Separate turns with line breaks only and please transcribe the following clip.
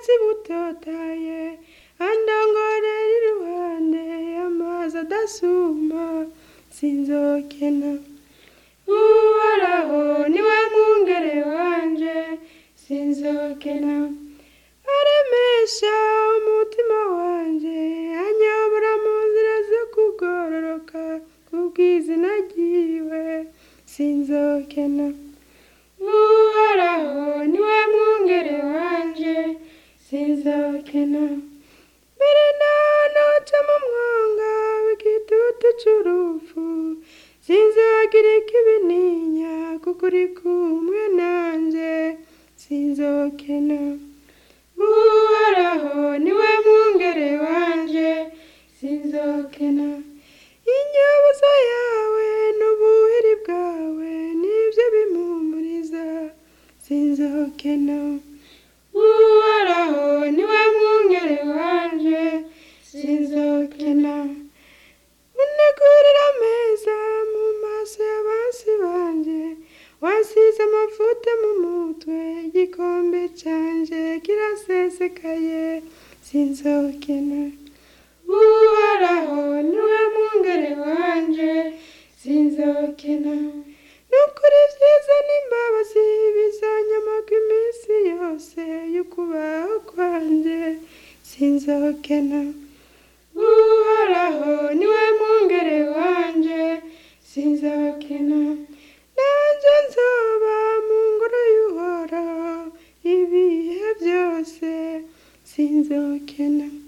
ubwatsi butotaye andongorera iruhande y'amazi adasuma sinzokena uhoraho niwe mwungere wanje sinzokena aremesha umutima wanje anyobora mu nzira zo kugororoka kubw'izina ryiwe sinzokena uhoraho niwe mwungere wanje sinzokena mbere nanoca mu mwonga w'igitutu c'urupfu sinzogira ikibininya kuko uri kumwe nanje sinzokena uhoraho niwe mwungere wanje sinzokena inyabuzo yawe n'ubuhiri bwawe nibyo bimpumuriza sinzokena uhoraho niwe mwungere wanje sinzokena unegurira ameza mu maso y'abansi banje wasize amavuta mu mutwe igikombe canje kirasesekaye sinzokena uhoraho niwe mwungere wanje sinzokena nukuri vyiza n'imbabazi bizanyamaga iminsi yose y'ukubaho kwanje sinzokena uhoraho niwe mwungere wanje sinzokena nanje nzoba mu ngoro y'uhoraho ibihe byose sinzokena